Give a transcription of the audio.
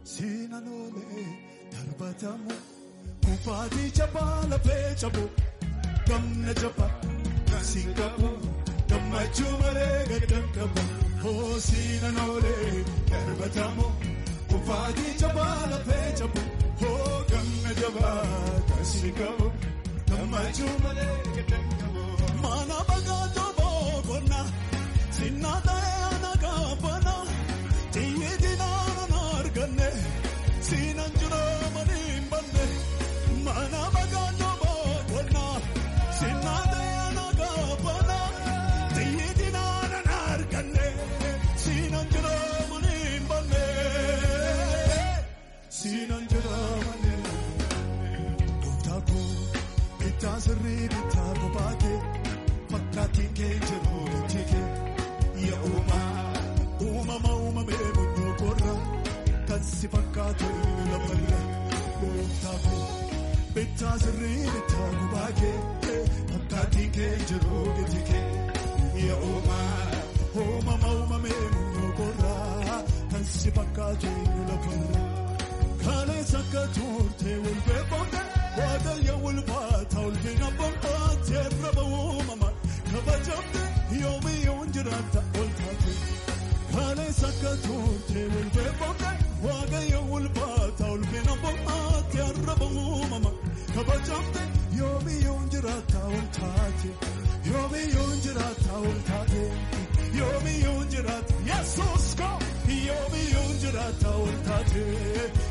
Seenaan oolee darbatamu kufaatii jabaa lafee cabu gamna jabaa siin qabu gammachuu malee gaddan qabu. Oh seenaan oolee darbatamu kufaatii jabaa lafee cabu oh gamna jabaa siin qabu gammachuu malee gaddan qabu. Mana bagaatoo boqonnaa sinnaa ta'ee ana gaafana. Siinaan jiroo maliin banne mana bagaatoo boqonnaa siinaa ta'ee na gaafana xiyyiiti naannoo na arganne siinaan jiroo maliin banne siinaan jiroo maliin gooftaa koo bittaa sirrii bittaa kophaa kee fakkaatiin kee jiruu itti kee yaa uumaa uumama uumamee munyoo korraa. kan si fakkaatu lafarra gooftaa koo bittaa sirrii bittaa gubaa kee fakkaatii kee jiruu gati kee yaa uumaa uumama uumamee munyoo korraa kan si fakkaatu lafarra kaleessa akka turte walbeeffamte waaqayyo walbaata ulfina boqote raba uumama kabajamte yoomiyyuu jiraata ol taate kaleessa akka turte walbeeffamte. waaqayyo ulfaata ulfina boqote arraba uumama kabajamte yoomiyyuu jiraata ol taate yoomiyyuu jiraata ol taate yoomiyyuu jiraata yesuus ko yoomiyyuu jiraata ol taate